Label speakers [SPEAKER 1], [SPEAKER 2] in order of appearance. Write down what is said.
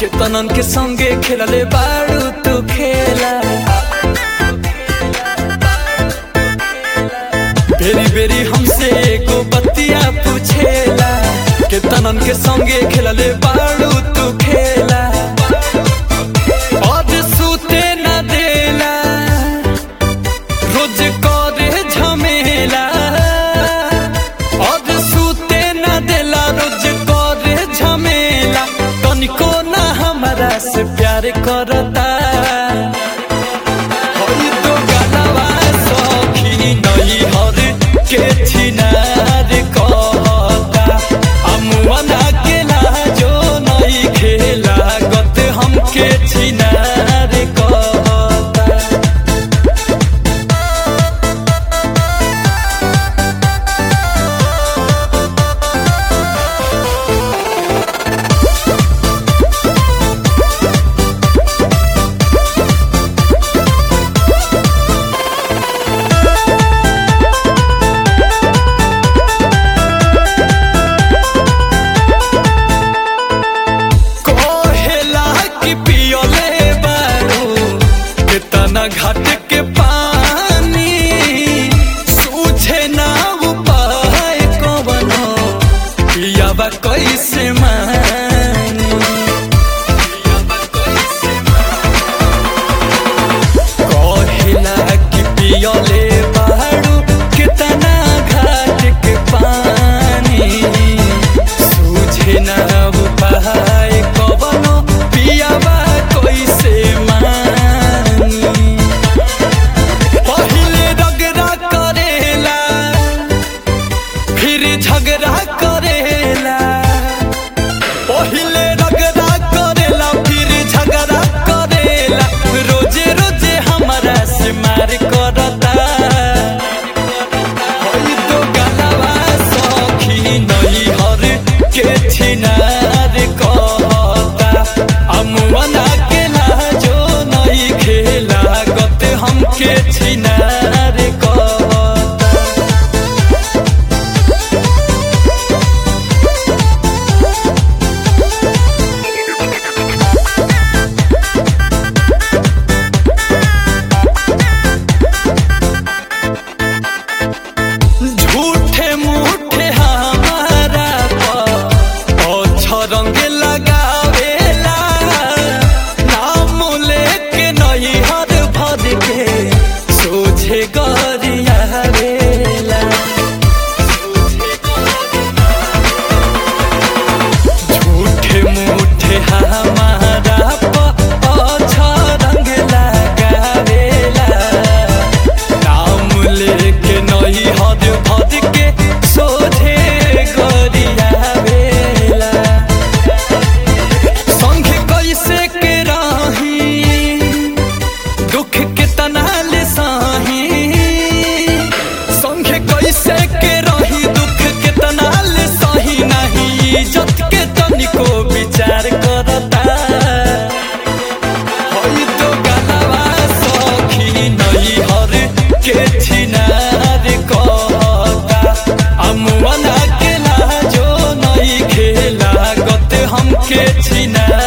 [SPEAKER 1] केतनन के संगे खेलले बाड़ू तू खेला बेरी बेरी हमसे एको बतिया पूछेला केतनन के संगे खेलले बाड़ू तू खेला आज सूते न देला रोज करे झमेला आज सूते न देला रोज करे झमेला तनिको ना हमरा से प्यार करता होई तो गलवा सखी नहीं हर के छिनार कहता अमुअना के लाजो नहीं खेला गत हमके छिनार कहता कहेला कि पियले बारू कितना घाट के पानी सूझे ना उपाय कवनो पियाबा कैसे मानी पियाबा कैसे कहेला कि पियले बारू कितना घाट के पानी सूझे ना उपाय कवनो पियाबा कैसे मानी पहिले रगड़ा करेला फिर झगड़ा करेला पहिले रगड़ा करेला फिर झगड़ा करेला रोजे रोजे हमारा से मार करता होई तो गलवा सखी नहीं हर के छिनार कहता अमुअना के लाजो नहीं खेला गत हमके छिनार कहता झूठे मूठे हमारा पर रंग लगावेला नाम लेके नहीं हर भर के सोझे गरियावेला झूठे मूठे हमारा पर रंग लगावेला नाम लेके नहीं हद भद के सोझे गरियावेला संग कैसे के राही दुख के तनाल साही संग कैसे के रही दुख के तनाल सही नहीं इज्जत के तनिको विचार करता होई तो गलवा सखी नहीं हर के छिनार कहता अमुअना के लाजो नहीं खेला गत हमके छिनार